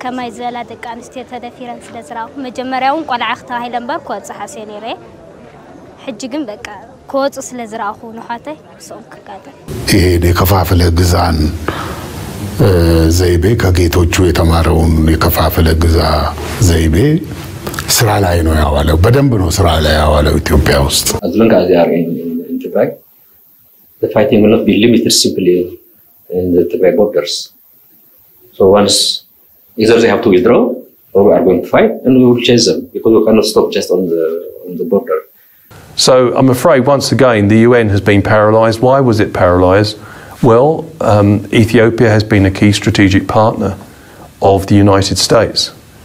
ከማይ ዝበላ ደቂ ኣንስትዮ ተደፊረን ስለ ዝረኣኹ መጀመርያ እውን ቆልዓ ክተባሂለ እምበር ክወፅእ ሓስየ ነይረ ሕጂ ግን በቃ ክወፁ ስለ ዝረኣኹ ንኋተይ ምስኦም ክጋጠም ይሄን የከፋፍለ ግዛን ዘይቤ ከጌቶቹ የተማረውን የከፋፍለ ግዛ ዘይቤ ስራ ላይ ነው ያዋለው። በደንብ ነው ስራ ላይ ያዋለው ኢትዮጵያ ውስጥ። as long as they are in, in, in Tigray, the fighting will not be limited simply in the Tigray borders. So once either they have to withdraw or we are going to fight and we will chase them because we cannot stop just on the on the border. So I'm afraid once again the UN has been paralysed. Why was it paralysed? Well, um, Ethiopia has been a key strategic partner of the United States.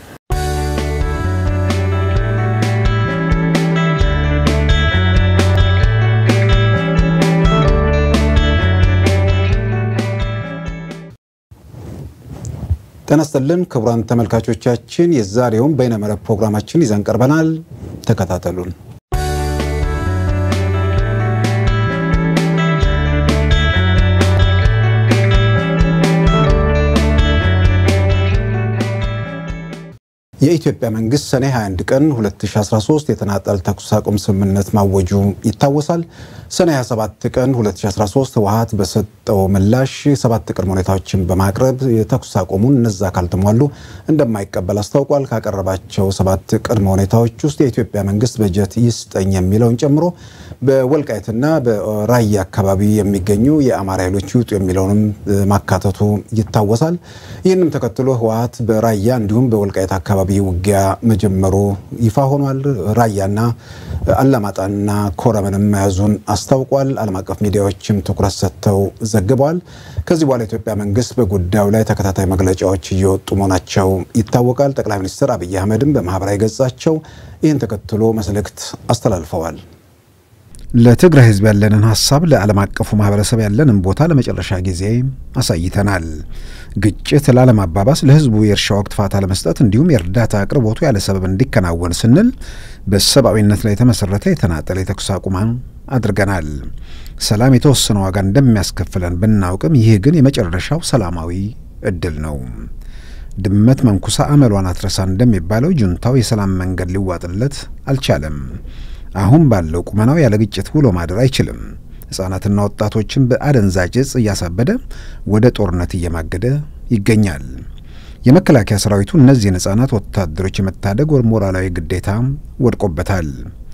ጤና ይስጥልን ክቡራን ተመልካቾቻችን፣ የዛሬውን በይነመረብ ፕሮግራማችን ይዘን ቀርበናል። ተከታተሉን። የኢትዮጵያ መንግስት ሰኔ 21 ቀን 2013 የተናጠል ተኩስ አቁም ስምምነት ማወጁ ይታወሳል። ሰኔ 27 ቀን 2013 ህወሓት በሰጠው ምላሽ ሰባት ቅድመ ሁኔታዎችን በማቅረብ የተኩስ አቁሙን እነዛ ካልተሟሉ እንደማይቀበል አስታውቋል። ካቀረባቸው ሰባት ቅድመ ሁኔታዎች ውስጥ የኢትዮጵያ መንግስት በጀት ይስጠኝ የሚለውን ጨምሮ በወልቃይትና በራያ አካባቢ የሚገኙ የአማራ ኃይሎች ይውጡ የሚለውንም ማካተቱ ይታወሳል። ይህንም ተከትሎ ህወሓት በራያ እንዲሁም በወልቃይት አካባቢ ውጊያ መጀመሩ ይፋ ሆኗል። ራያና አላማጣና ኮረምንም መያዙን አስታውቋል። ዓለም አቀፍ ሚዲያዎችም ትኩረት ሰጥተው ዘግበዋል። ከዚህ በኋላ የኢትዮጵያ መንግስት በጉዳዩ ላይ ተከታታይ መግለጫዎች እየወጡ መሆናቸው ይታወቃል። ጠቅላይ ሚኒስትር አብይ አህመድም በማህበራዊ ገጻቸው ይህን ተከትሎ መልእክት አስተላልፈዋል። ለትግራይ ህዝብ ያለንን ሀሳብ ለዓለም አቀፉ ማህበረሰብ ያለንን ቦታ ለመጨረሻ ጊዜ አሳይተናል። ግጭት ላለማባባስ፣ ለህዝቡ የእርሻ ወቅት ፋታ ለመስጠት እንዲሁም የእርዳታ አቅርቦቱ ያለ ሰበብ እንዲከናወን ስንል በሰብአዊነት ላይ የተመሰረተ የተናጠለ የተኩስ አቁም አድርገናል። ሰላም የተወሰነ ዋጋ እንደሚያስከፍለን ብናውቅም ይህ ግን የመጨረሻው ሰላማዊ እድል ነው። ድመት መንኩሳ አመሏን አትረሳ እንደሚባለው ጁንታው የሰላም መንገድ ሊዋጥለት አልቻለም። አሁን ባለው ቁመናው ያለ ግጭት ውሎ ማደር አይችልም። ሕፃናትና ወጣቶችን በአደንዛዥ እጽ እያሳበደ ወደ ጦርነት እየማገደ ይገኛል። የመከላከያ ሰራዊቱ እነዚህን ሕፃናት ወታደሮች የመታደግ ሞራላዊ ግዴታ ወድቆበታል።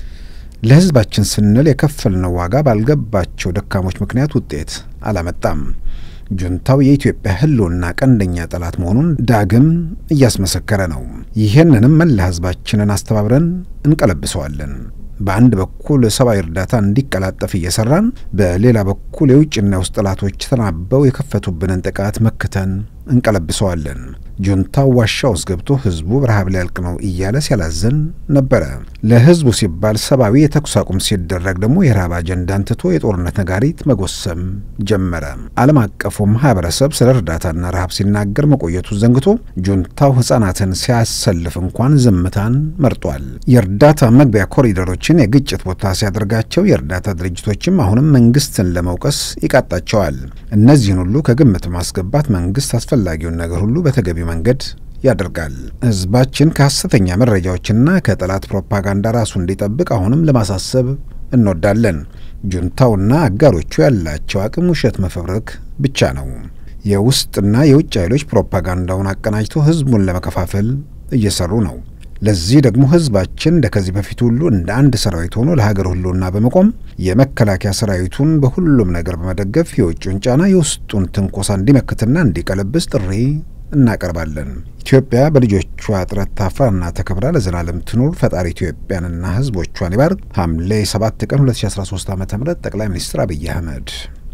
ለህዝባችን ስንል የከፈልነው ዋጋ ባልገባቸው ደካሞች ምክንያት ውጤት አላመጣም። ጁንታው የኢትዮጵያ ህልውና ቀንደኛ ጠላት መሆኑን ዳግም እያስመሰከረ ነው። ይህንንም መላ ህዝባችንን አስተባብረን እንቀለብሰዋለን። በአንድ በኩል ሰብአዊ እርዳታ እንዲቀላጠፍ እየሰራን፣ በሌላ በኩል የውጭና የውስጥ ጠላቶች ተናበው የከፈቱብንን ጥቃት መክተን እንቀለብሰዋለን። ጁንታው ዋሻ ውስጥ ገብቶ ህዝቡ በረሃብ ሊያልቅ ነው እያለ ሲያላዘን ነበረ። ለህዝቡ ሲባል ሰብአዊ የተኩስ አቁም ሲደረግ ደግሞ የረሃብ አጀንዳን ትቶ የጦርነት ነጋሪት መጎሰም ጀመረ። ዓለም አቀፉ ማህበረሰብ ስለ እርዳታና ረሃብ ሲናገር መቆየቱ ዘንግቶ ጁንታው ህጻናትን ሲያሰልፍ እንኳን ዝምታን መርጧል። የእርዳታ መግቢያ ኮሪደሮችን የግጭት ቦታ ሲያደርጋቸው የእርዳታ ድርጅቶችም አሁንም መንግስትን ለመውቀስ ይቃጣቸዋል። እነዚህን ሁሉ ከግምት ማስገባት መንግስት አስፈላጊውን ነገር ሁሉ በተገቢው መንገድ ያደርጋል። ህዝባችን ከሐሰተኛ መረጃዎችና ከጠላት ፕሮፓጋንዳ ራሱ እንዲጠብቅ አሁንም ለማሳሰብ እንወዳለን። ጁንታውና አጋሮቹ ያላቸው አቅም ውሸት መፈብረክ ብቻ ነው። የውስጥና የውጭ ኃይሎች ፕሮፓጋንዳውን አቀናጅቶ ህዝቡን ለመከፋፈል እየሰሩ ነው። ለዚህ ደግሞ ህዝባችን እንደ ከዚህ በፊት ሁሉ እንደ አንድ ሰራዊት ሆኖ ለሀገር ሁሉና በመቆም የመከላከያ ሰራዊቱን በሁሉም ነገር በመደገፍ የውጭውን ጫና የውስጡን ትንኮሳ እንዲመክትና እንዲቀለብስ ጥሪ እናቀርባለን። ኢትዮጵያ በልጆቿ ጥረት ታፍራና ተከብራ ለዘላለም ትኑር። ፈጣሪ ኢትዮጵያንና ህዝቦቿን ይባርክ። ሐምሌ 7 ቀን 2013 ዓ ም ጠቅላይ ሚኒስትር አብይ አህመድ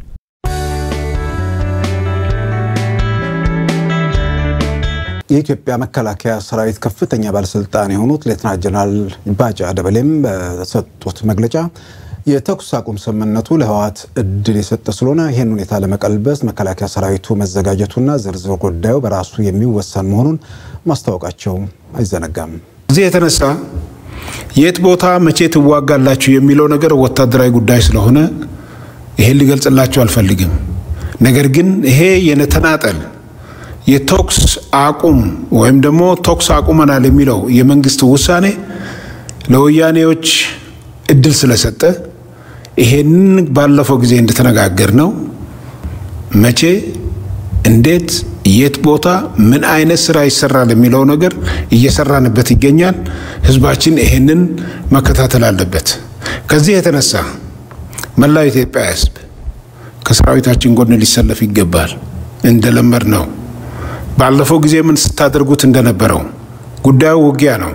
የኢትዮጵያ መከላከያ ሰራዊት ከፍተኛ ባለስልጣን የሆኑት ሌተና ጀነራል ባጫ ደበሌም በሰጡት መግለጫ የተኩስ አቁም ስምምነቱ ለህወሓት እድል የሰጠ ስለሆነ ይህን ሁኔታ ለመቀልበስ መከላከያ ሰራዊቱ መዘጋጀቱና ዝርዝር ጉዳዩ በራሱ የሚወሰን መሆኑን ማስታወቃቸው አይዘነጋም። እዚህ የተነሳ የት ቦታ መቼ ትዋጋላችሁ የሚለው ነገር ወታደራዊ ጉዳይ ስለሆነ ይሄን ሊገልጽላችሁ አልፈልግም። ነገር ግን ይሄ የተናጠል የተኩስ አቁም ወይም ደግሞ ተኩስ አቁመናል የሚለው የመንግስት ውሳኔ ለወያኔዎች እድል ስለሰጠ ይሄንን ባለፈው ጊዜ እንደተነጋገር ነው መቼ፣ እንዴት፣ የት ቦታ ምን አይነት ስራ ይሰራል የሚለው ነገር እየሰራንበት ይገኛል። ህዝባችን ይሄንን መከታተል አለበት። ከዚህ የተነሳ መላው ኢትዮጵያ ህዝብ ከሰራዊታችን ጎን ሊሰለፍ ይገባል። እንደለመድ ነው። ባለፈው ጊዜ ምን ስታደርጉት እንደነበረው ጉዳዩ ውጊያ ነው።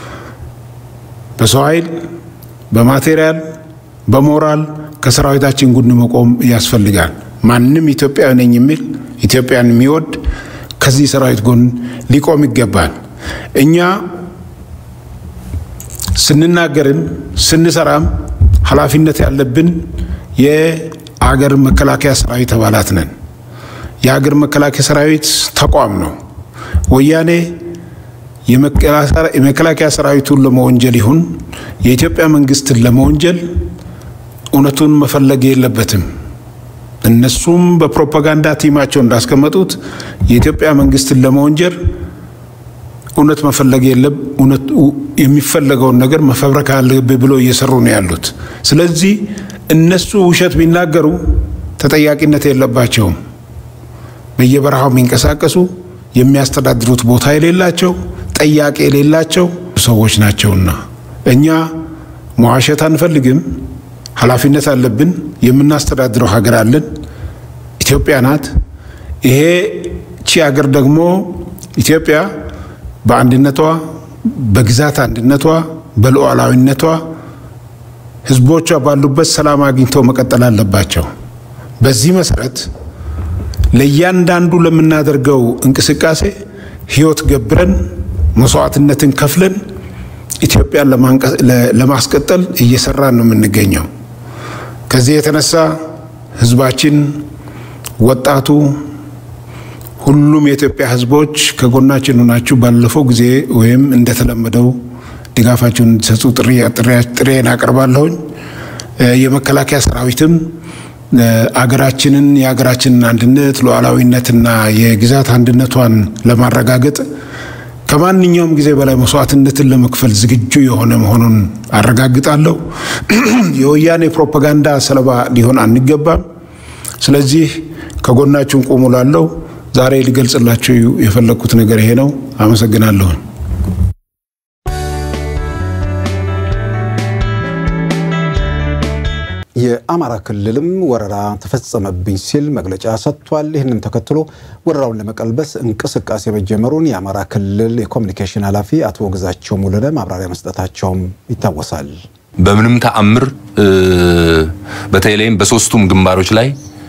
በሰው ኃይል፣ በማቴሪያል፣ በሞራል ከሰራዊታችን ጎን መቆም ያስፈልጋል። ማንም ኢትዮጵያዊ ነኝ የሚል ኢትዮጵያን የሚወድ ከዚህ ሰራዊት ጎን ሊቆም ይገባል። እኛ ስንናገርም ስንሰራም ኃላፊነት ያለብን የአገር መከላከያ ሰራዊት አባላት ነን። የአገር መከላከያ ሰራዊት ተቋም ነው። ወያኔ የመከላከያ ሰራዊቱን ለመወንጀል ይሁን የኢትዮጵያ መንግስትን ለመወንጀል እውነቱን መፈለግ የለበትም። እነሱም በፕሮፓጋንዳ ቲማቸው እንዳስቀመጡት የኢትዮጵያ መንግስትን ለመወንጀል እውነት መፈለግ የለም። የሚፈለገውን ነገር መፈብረክ አለብህ ብሎ እየሰሩ ነው ያሉት። ስለዚህ እነሱ ውሸት ቢናገሩ ተጠያቂነት የለባቸውም። በየበረሃው የሚንቀሳቀሱ የሚያስተዳድሩት ቦታ የሌላቸው ጠያቂ የሌላቸው ሰዎች ናቸውና እኛ መዋሸት አንፈልግም። ኃላፊነት አለብን። የምናስተዳድረው ሀገር አለን። ኢትዮጵያ ናት። ይሄ ቺ ሀገር ደግሞ ኢትዮጵያ በአንድነቷ፣ በግዛት አንድነቷ፣ በሉዓላዊነቷ ህዝቦቿ ባሉበት ሰላም አግኝተው መቀጠል አለባቸው። በዚህ መሰረት ለእያንዳንዱ ለምናደርገው እንቅስቃሴ ህይወት ገብረን መስዋዕትነትን ከፍለን ኢትዮጵያን ለማስቀጠል እየሰራን ነው የምንገኘው። ከዚህ የተነሳ ህዝባችን፣ ወጣቱ፣ ሁሉም የኢትዮጵያ ህዝቦች ከጎናችን ሆናችሁ ባለፈው ጊዜ ወይም እንደተለመደው ድጋፋችሁን እንዲሰጡ ጥሬን አቀርባለሁኝ። የመከላከያ ሰራዊትም አገራችንን የሀገራችንን አንድነት ሉዓላዊነትና የግዛት አንድነቷን ለማረጋገጥ ከማንኛውም ጊዜ በላይ መስዋዕትነትን ለመክፈል ዝግጁ የሆነ መሆኑን አረጋግጣለሁ። የወያኔ ፕሮፓጋንዳ ሰለባ ሊሆን አንገባም። ስለዚህ ከጎናችሁን ቁሙ ላለው ዛሬ ሊገልጽላችሁ የፈለግኩት ነገር ይሄ ነው። አመሰግናለሁኝ። የአማራ ክልልም ወረራ ተፈጸመብኝ ሲል መግለጫ ሰጥቷል። ይህንን ተከትሎ ወረራውን ለመቀልበስ እንቅስቃሴ መጀመሩን የአማራ ክልል የኮሚኒኬሽን ኃላፊ አቶ ግዛቸው ሙሉነ ማብራሪያ መስጠታቸውም ይታወሳል። በምንም ተአምር በተለይም በሶስቱም ግንባሮች ላይ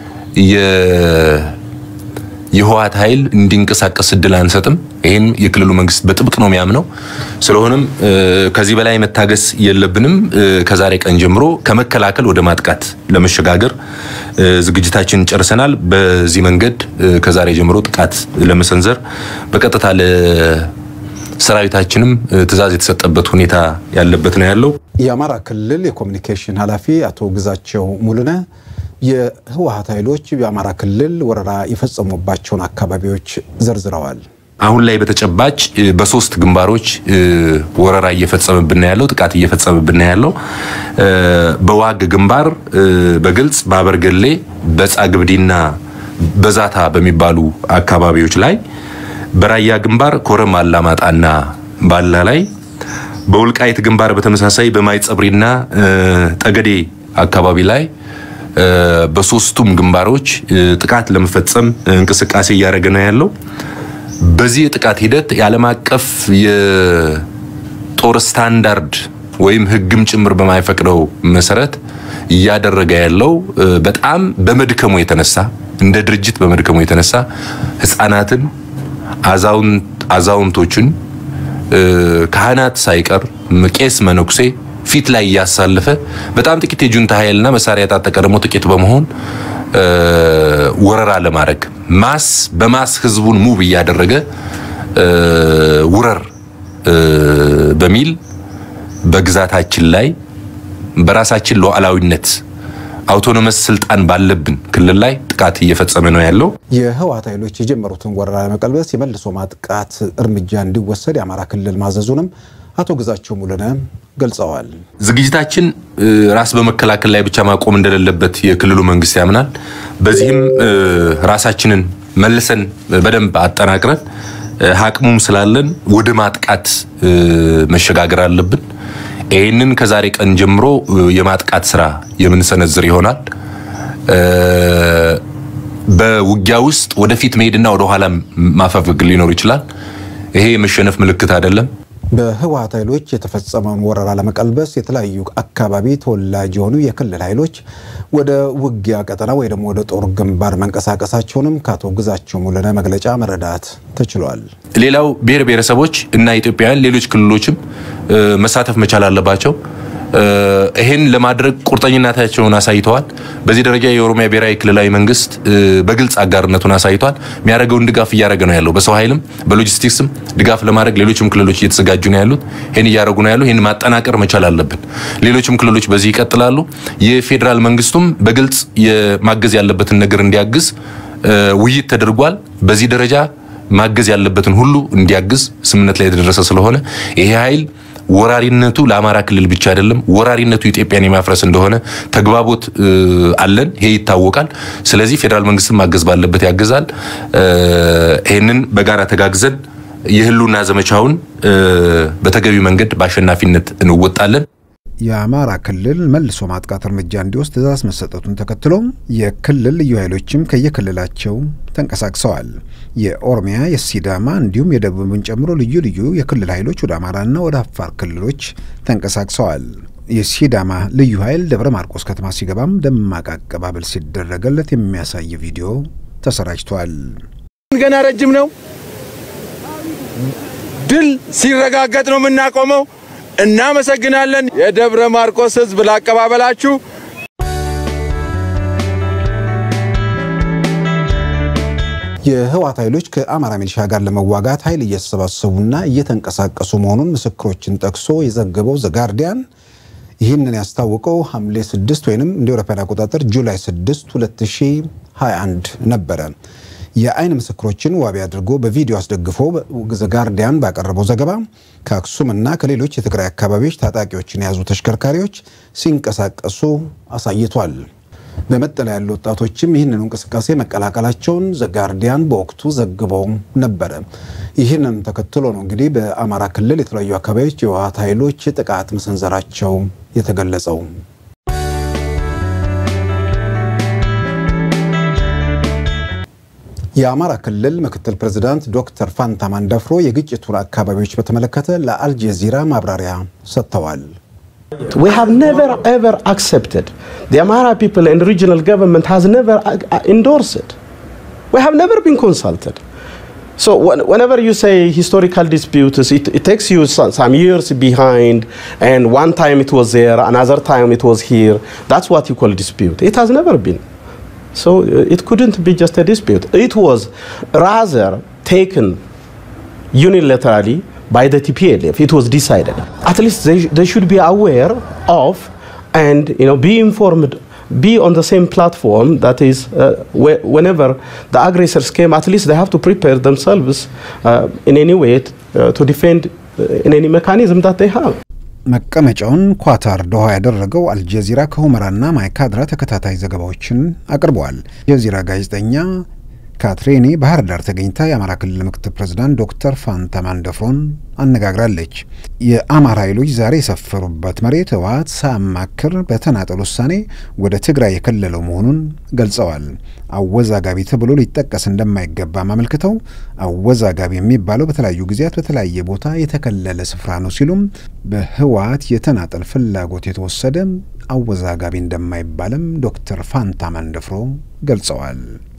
የህወሓት ኃይል እንዲንቀሳቀስ እድል አንሰጥም። ይህን የክልሉ መንግስት በጥብቅ ነው የሚያምነው። ስለሆነም ከዚህ በላይ መታገስ የለብንም። ከዛሬ ቀን ጀምሮ ከመከላከል ወደ ማጥቃት ለመሸጋገር ዝግጅታችን ጨርሰናል። በዚህ መንገድ ከዛሬ ጀምሮ ጥቃት ለመሰንዘር በቀጥታ ለሰራዊታችንም ትዕዛዝ የተሰጠበት ሁኔታ ያለበት ነው ያለው። የአማራ ክልል የኮሚኒኬሽን ኃላፊ አቶ ግዛቸው ሙሉነ የህወሓት ኃይሎች በአማራ ክልል ወረራ የፈጸሙባቸውን አካባቢዎች ዘርዝረዋል። አሁን ላይ በተጨባጭ በሶስት ግንባሮች ወረራ እየፈጸመብን ያለው ጥቃት እየፈጸመብን ያለው በዋግ ግንባር በግልጽ በአበርገሌ በጻግብዲና በዛታ በሚባሉ አካባቢዎች ላይ፣ በራያ ግንባር ኮረም አላማጣና ባላ ላይ፣ በውልቃይት ግንባር በተመሳሳይ በማይጸብሪና ጠገዴ አካባቢ ላይ በሶስቱም ግንባሮች ጥቃት ለመፈጸም እንቅስቃሴ እያደረገ ነው ያለው። በዚህ የጥቃት ሂደት የዓለም አቀፍ የጦር ስታንዳርድ ወይም ሕግም ጭምር በማይፈቅደው መሰረት እያደረገ ያለው በጣም በመድከሙ የተነሳ እንደ ድርጅት በመድከሙ የተነሳ ሕፃናትን፣ አዛውንቶችን፣ ካህናት ሳይቀር ቄስ መነኩሴ ፊት ላይ እያሳለፈ በጣም ጥቂት የጁንታ ኃይልና መሳሪያ የታጠቀ ደግሞ ጥቂት በመሆን ወረራ ለማድረግ ማስ በማስ ህዝቡን ሙቭ እያደረገ ውረር በሚል በግዛታችን ላይ በራሳችን ሉዓላዊነት አውቶኖመስ ስልጣን ባለብን ክልል ላይ ጥቃት እየፈጸመ ነው ያለው። የህወሓት ኃይሎች የጀመሩትን ወረራ ለመቀልበስ የመልሶ ማጥቃት እርምጃ እንዲወሰድ የአማራ ክልል ማዘዙንም አቶ ግዛቸው ሙሉነ ገልጸዋል። ዝግጅታችን ራስ በመከላከል ላይ ብቻ ማቆም እንደሌለበት የክልሉ መንግስት ያምናል። በዚህም ራሳችንን መልሰን በደንብ አጠናቅረን አቅሙም ስላለን ወደ ማጥቃት መሸጋገር አለብን። ይህንን ከዛሬ ቀን ጀምሮ የማጥቃት ስራ የምንሰነዝር ይሆናል። በውጊያ ውስጥ ወደፊት መሄድና ወደኋላ ማፈግፈግ ሊኖር ይችላል። ይሄ የመሸነፍ ምልክት አይደለም። በህወሓት ኃይሎች የተፈጸመውን ወረራ ለመቀልበስ የተለያዩ አካባቢ ተወላጅ የሆኑ የክልል ኃይሎች ወደ ውጊያ ቀጠና ወይ ደግሞ ወደ ጦር ግንባር መንቀሳቀሳቸውንም ከአቶ ግዛቸው ሙሉነ መግለጫ መረዳት ተችሏል። ሌላው ብሔር ብሔረሰቦች እና ኢትዮጵያውያን ሌሎች ክልሎችም መሳተፍ መቻል አለባቸው። ይህን ለማድረግ ቁርጠኝነታቸውን አሳይተዋል። በዚህ ደረጃ የኦሮሚያ ብሔራዊ ክልላዊ መንግስት በግልጽ አጋርነቱን አሳይቷል። የሚያደርገውን ድጋፍ እያደረገ ነው ያለው። በሰው ኃይልም በሎጂስቲክስም ድጋፍ ለማድረግ ሌሎችም ክልሎች እየተዘጋጁ ነው ያሉት። ይህን እያደረጉ ነው ያሉ። ይህን ማጠናቀር መቻል አለብን። ሌሎችም ክልሎች በዚህ ይቀጥላሉ። የፌዴራል መንግስቱም በግልጽ የማገዝ ያለበትን ነገር እንዲያግዝ ውይይት ተደርጓል። በዚህ ደረጃ ማገዝ ያለበትን ሁሉ እንዲያግዝ ስምምነት ላይ የተደረሰ ስለሆነ ይሄ ኃይል ወራሪነቱ ለአማራ ክልል ብቻ አይደለም፣ ወራሪነቱ ኢትዮጵያን የማፍረስ እንደሆነ ተግባቦት አለን። ይሄ ይታወቃል። ስለዚህ ፌዴራል መንግስትን ማገዝ ባለበት ያግዛል። ይህንን በጋራ ተጋግዘን የህልውና ዘመቻውን በተገቢ መንገድ በአሸናፊነት እንወጣለን። የአማራ ክልል መልሶ ማጥቃት እርምጃ እንዲወስድ ትዕዛዝ መሰጠቱን ተከትሎ የክልል ልዩ ኃይሎችም ከየክልላቸው ተንቀሳቅሰዋል። የኦሮሚያ፣ የሲዳማ እንዲሁም የደቡብን ጨምሮ ልዩ ልዩ የክልል ኃይሎች ወደ አማራና ወደ አፋር ክልሎች ተንቀሳቅሰዋል። የሲዳማ ልዩ ኃይል ደብረ ማርቆስ ከተማ ሲገባም ደማቅ አቀባበል ሲደረገለት የሚያሳይ ቪዲዮ ተሰራጭቷል። ገና ረጅም ነው። ድል ሲረጋገጥ ነው የምናቆመው። እናመሰግናለን። የደብረ ማርቆስ ህዝብ ላቀባበላችሁ። የህወሓት ኃይሎች ከአማራ ሚሊሻ ጋር ለመዋጋት ኃይል እየተሰባሰቡና እየተንቀሳቀሱ መሆኑን ምስክሮችን ጠቅሶ የዘገበው ዘጋርዲያን ይህንን ያስታወቀው ሐምሌ 6 ወይም እንደ አውሮፓውያን አቆጣጠር ጁላይ 6 2021 ነበረ። የአይን ምስክሮችን ዋቢ አድርጎ በቪዲዮ አስደግፎ ዘጋርዲያን ባቀረበው ዘገባ ከአክሱምና ከሌሎች የትግራይ አካባቢዎች ታጣቂዎችን የያዙ ተሽከርካሪዎች ሲንቀሳቀሱ አሳይቷል። በመጠለያ ያሉ ወጣቶችም ይህንኑ እንቅስቃሴ መቀላቀላቸውን ዘጋርዲያን በወቅቱ ዘግበው ነበረ። ይህንን ተከትሎ ነው እንግዲህ በአማራ ክልል የተለያዩ አካባቢዎች የህወሓት ኃይሎች ጥቃት መሰንዘራቸው የተገለጸው። የአማራ ክልል ምክትል ፕሬዚዳንት ዶክተር ፋንታ ማንደፍሮ የግጭቱን አካባቢዎች በተመለከተ ለአልጀዚራ ማብራሪያ ሰጥተዋል። We have never ever accepted. The Amara people and regional government has never endorsed it. We have never been consulted. So whenever you say historical disputes, it, it takes you some, some years behind, and one time it was there, another time it was here. That's what you call dispute. It has never been. So it couldn't be just a dispute. It was rather taken unilaterally by the TPLF. It was decided. At least they, they should be aware of and you know be informed, be on the same platform. That is, uh, wh whenever the aggressors came, at least they have to prepare themselves uh, in any way uh, to defend in any mechanism that they have. መቀመጫውን ኳታር ዶሃ ያደረገው አልጀዚራ ከሁመራና ማይካድራ ተከታታይ ዘገባዎችን አቅርበዋል። የጀዚራ ጋዜጠኛ ካትሬኒ ባህር ዳር ተገኝታ የአማራ ክልል ምክትል ፕሬዝዳንት ዶክተር ፋንታ ማንደፍሮን አነጋግራለች። የአማራ ኃይሎች ዛሬ የሰፈሩበት መሬት ህወሓት ሳያማክር በተናጠል ውሳኔ ወደ ትግራይ የከለለው መሆኑን ገልጸዋል። አወዛጋቢ ተብሎ ሊጠቀስ እንደማይገባም አመልክተው አወዛጋቢ የሚባለው በተለያዩ ጊዜያት በተለያየ ቦታ የተከለለ ስፍራ ነው ሲሉም በህወሓት የተናጠል ፍላጎት የተወሰደ አወዛጋቢ እንደማይባልም ዶክተር ፋንታ ማንደፍሮ ገልጸዋል።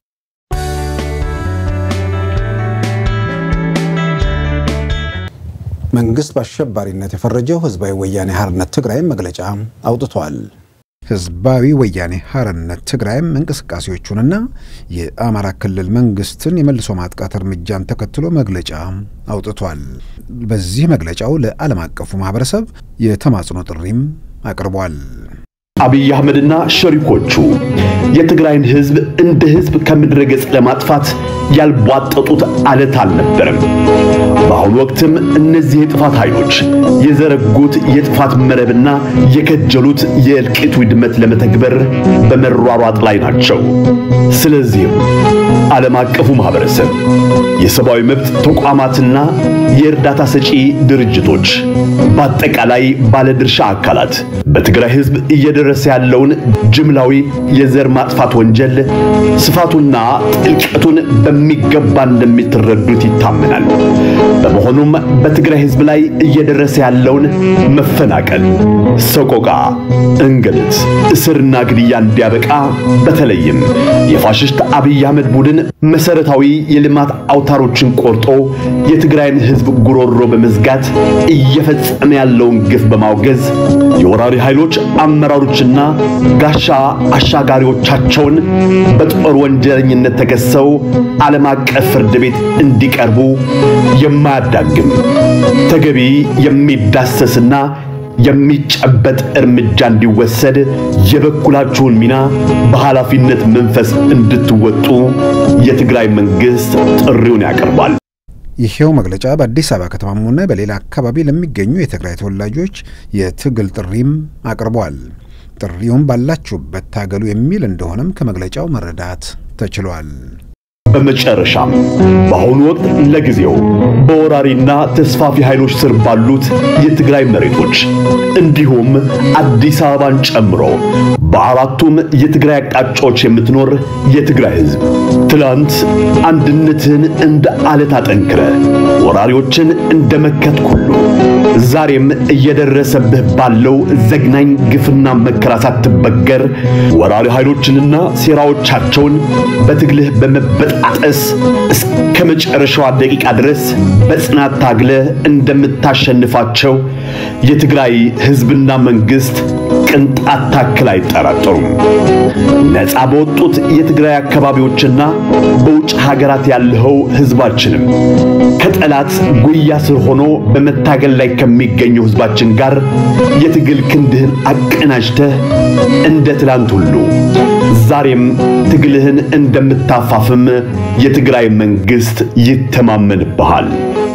መንግስት በአሸባሪነት የፈረጀው ህዝባዊ ወያኔ ሓርነት ትግራይም መግለጫ አውጥቷል። ህዝባዊ ወያኔ ሓርነት ትግራይም እንቅስቃሴዎቹንና የአማራ ክልል መንግስትን የመልሶ ማጥቃት እርምጃን ተከትሎ መግለጫ አውጥቷል። በዚህ መግለጫው ለዓለም አቀፉ ማህበረሰብ የተማጽኖ ጥሪም አቅርቧል። አብይ አህመድና ሸሪኮቹ የትግራይን ህዝብ እንደ ህዝብ ከምድረ ገጽ ለማጥፋት ያልቧጠጡት አለት አልነበረም። በአሁኑ ወቅትም እነዚህ የጥፋት ኃይሎች የዘረጉት የጥፋት መረብና የከጀሉት የእልቂት ውድመት ለመተግበር በመሯሯጥ ላይ ናቸው። ስለዚህም ዓለም አቀፉ ማህበረሰብ፣ የሰብአዊ መብት ተቋማትና የእርዳታ ሰጪ ድርጅቶች በአጠቃላይ ባለድርሻ አካላት በትግራይ ህዝብ እየደረሰ ያለውን ጅምላዊ የዘር ማጥፋት ወንጀል ስፋቱና ጥልቀቱን በሚገባ እንደሚትረዱት ይታመናል። በመሆኑም በትግራይ ህዝብ ላይ እየደረሰ ያለውን መፈናቀል፣ ሰቆቃ፣ እንግልት፣ እስርና ግድያ እንዲያበቃ በተለይም የፋሽስት አብይ አህመድ ቡድን መሰረታዊ የልማት አውታሮችን ቆርጦ የትግራይን ህዝብ ጉሮሮ በመዝጋት እየፈጸመ ያለውን ግፍ በማውገዝ የወራሪ ኃይሎች አመራሮችና ጋሻ አሻጋሪዎቻቸውን በጦር ወንጀለኝነት ተከሰው ዓለም አቀፍ ፍርድ ቤት እንዲቀርቡ የማያዳግም ተገቢ የሚዳሰስና የሚጨበጥ እርምጃ እንዲወሰድ የበኩላችሁን ሚና በኃላፊነት መንፈስ እንድትወጡ የትግራይ መንግስት ጥሪውን ያቀርባል። ይሄው መግለጫ በአዲስ አበባ ከተማም ሆነ በሌላ አካባቢ ለሚገኙ የትግራይ ተወላጆች የትግል ጥሪም አቅርቧል። ጥሪውም ባላችሁበት ታገሉ የሚል እንደሆነም ከመግለጫው መረዳት ተችሏል። በመጨረሻም በአሁኑ ወቅት ለጊዜው በወራሪና ተስፋፊ ኃይሎች ስር ባሉት የትግራይ መሬቶች እንዲሁም አዲስ አበባን ጨምሮ በአራቱም የትግራይ አቅጣጫዎች የምትኖር የትግራይ ሕዝብ ትላንት አንድነትህን እንደ አለት አጠንክረ ወራሪዎችን እንደ መከት ሁሉ ዛሬም እየደረሰብህ ባለው ዘግናኝ ግፍና መከራ ሳትበገር ወራሪ ኃይሎችንና ሴራዎቻቸውን በትግልህ በመበጣጠስ እስከ መጨረሻዋ ደቂቃ ድረስ በጽናት ታግለህ እንደምታሸንፋቸው የትግራይ ሕዝብና መንግስት ቅንጣት ታክል አይጠራጠሩም። ነፃ በወጡት የትግራይ አካባቢዎችና በውጭ ሀገራት ያለኸው ሕዝባችንም ከጠላት ጉያ ስር ሆኖ በመታገል ላይ ከሚገኘው ሕዝባችን ጋር የትግል ክንድህን አቀናጅተህ እንደ ትላንት ሁሉ ዛሬም ትግልህን እንደምታፋፍም የትግራይ መንግስት ይተማመንብሃል።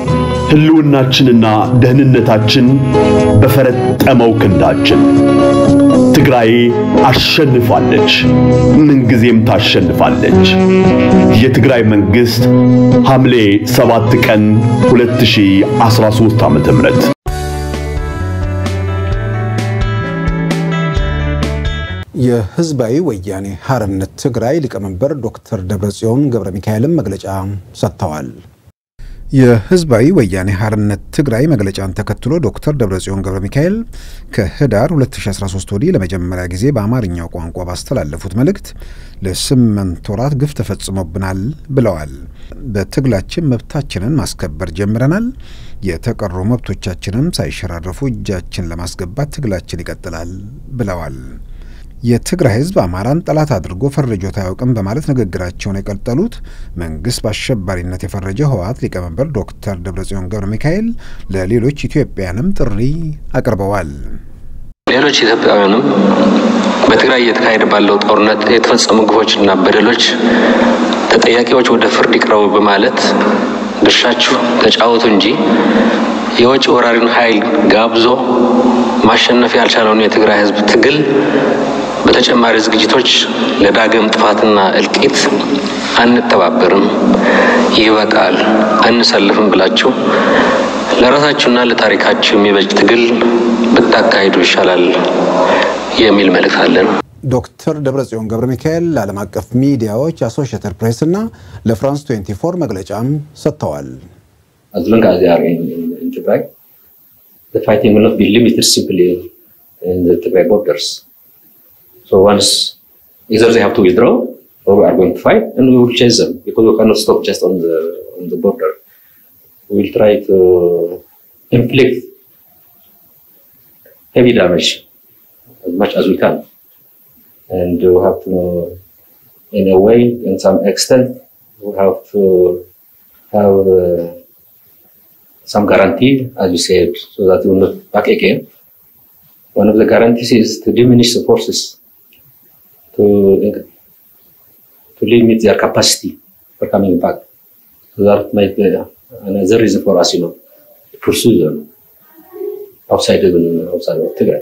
ህልውናችንና ደህንነታችን በፈረጠመው ክንዳችን። ትግራይ አሸንፋለች፣ ምንጊዜም ታሸንፋለች። የትግራይ መንግስት ሐምሌ 7 ቀን 2013 ዓ.ም የህዝባዊ ወያኔ ሓርነት ትግራይ ሊቀመንበር ዶክተር ደብረጽዮን ገብረ ሚካኤልም መግለጫ ሰጥተዋል። የህዝባዊ ወያኔ ሓርነት ትግራይ መግለጫን ተከትሎ ዶክተር ደብረጽዮን ገብረ ሚካኤል ከህዳር 2013 ወዲህ ለመጀመሪያ ጊዜ በአማርኛው ቋንቋ ባስተላለፉት መልእክት ለስምንት ወራት ግፍ ተፈጽሞብናል ብለዋል። በትግላችን መብታችንን ማስከበር ጀምረናል። የተቀሩ መብቶቻችንም ሳይሸራረፉ እጃችን ለማስገባት ትግላችን ይቀጥላል ብለዋል። የትግራይ ህዝብ አማራን ጠላት አድርጎ ፈርጆት አያውቅም በማለት ንግግራቸውን የቀጠሉት መንግስት በአሸባሪነት የፈረጀ ህወሓት ሊቀመንበር ዶክተር ደብረጽዮን ገብረ ሚካኤል ለሌሎች ኢትዮጵያንም ጥሪ አቅርበዋል። ሌሎች ኢትዮጵያውያንም በትግራይ እየተካሄደ ባለው ጦርነት የተፈጸሙ ግፎችና በደሎች ተጠያቂዎች ወደ ፍርድ ይቅረቡ በማለት ድርሻችሁ ተጫወቱ እንጂ የውጭ ወራሪን ኃይል ጋብዞ ማሸነፍ ያልቻለውን የትግራይ ህዝብ ትግል በተጨማሪ ዝግጅቶች ለዳግም ጥፋትና እልቂት አንተባበርም፣ ይበቃል፣ አንሰልፍም ብላችሁ ለራሳችሁና ለታሪካችሁ የሚበጅ ትግል ብታካሂዱ ይሻላል የሚል መልእክት አለን። ዶክተር ደብረጽዮን ገብረ ሚካኤል ለዓለም አቀፍ ሚዲያዎች አሶሺየትድ ፕሬስ እና ለፍራንስ 24 መግለጫም ሰጥተዋል። As long as they are in, in, in Tigray, the fighting will not be limited simply in the Tigray borders. So once either they have to withdraw or we are going to fight and we will chase them because we cannot stop just on the on the border. We will try to inflict heavy damage as much as we can. And we have to, in a way, in some extent, we have to have uh, some guarantee, as you said, so that we will not back again. one of the guarantees is to diminish the forces to to limit their capacity for coming back. So that might be another reason for us, you know, to pursue them outside even outside of Tigray.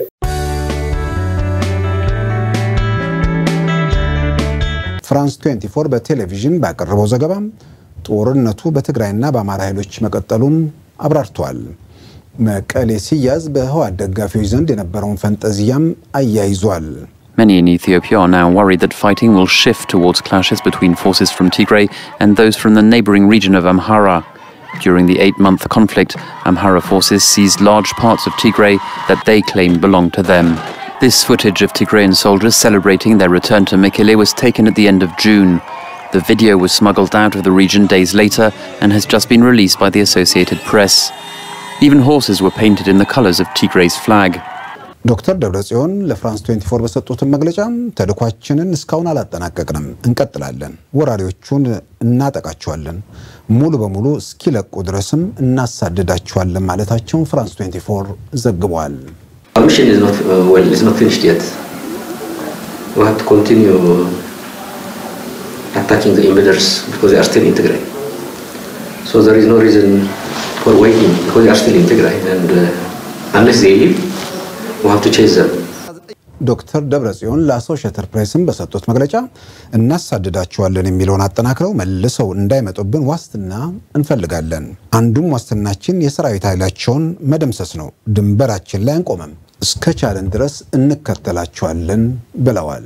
ፍራንስ 24 በቴሌቪዥን ባቀረበው ዘገባ ጦርነቱ በትግራይና በአማራ ኃይሎች መቀጠሉን አብራርተዋል። መቀሌ ሲያዝ በህወሓት ደጋፊዎች ዘንድ የነበረውን ፈንጠዝያም አያይዟል። Many in Ethiopia are now worried that fighting will shift towards clashes between forces from Tigray and those from the neighboring region of Amhara. During the eight month conflict, Amhara forces seized large parts of Tigray that they claim belong to them. This footage of Tigrayan soldiers celebrating their return to Mekele was taken at the end of June. The video was smuggled out of the region days later and has just been released by the Associated Press. Even horses were painted in the colours of Tigray's flag. ዶክተር ደብረጽዮን ለፍራንስ 24 በሰጡትን መግለጫ ተልኳችንን እስካሁን አላጠናቀቅንም፣ እንቀጥላለን፣ ወራሪዎቹን እናጠቃቸዋለን፣ ሙሉ በሙሉ እስኪለቁ ድረስም እናሳድዳቸዋለን ማለታቸውን ፍራንስ 24 ዘግቧል። Our mission is not uh, well, it's not finished yet. We have to continue attacking the invaders because they are still in Tigray. So there is no reason for waiting because they are still in Tigray, and uh, unless they leave, we have to chase them. ዶክተር ደብረጽዮን ለአሶሽየትድ ፕሬስም በሰጡት መግለጫ እናሳድዳቸዋለን የሚለውን አጠናክረው መልሰው እንዳይመጡብን ዋስትና እንፈልጋለን። አንዱም ዋስትናችን የሰራዊት ኃይላቸውን መደምሰስ ነው። ድንበራችን ላይ አንቆምም፣ እስከ ቻለን ድረስ እንከተላቸዋለን ብለዋል።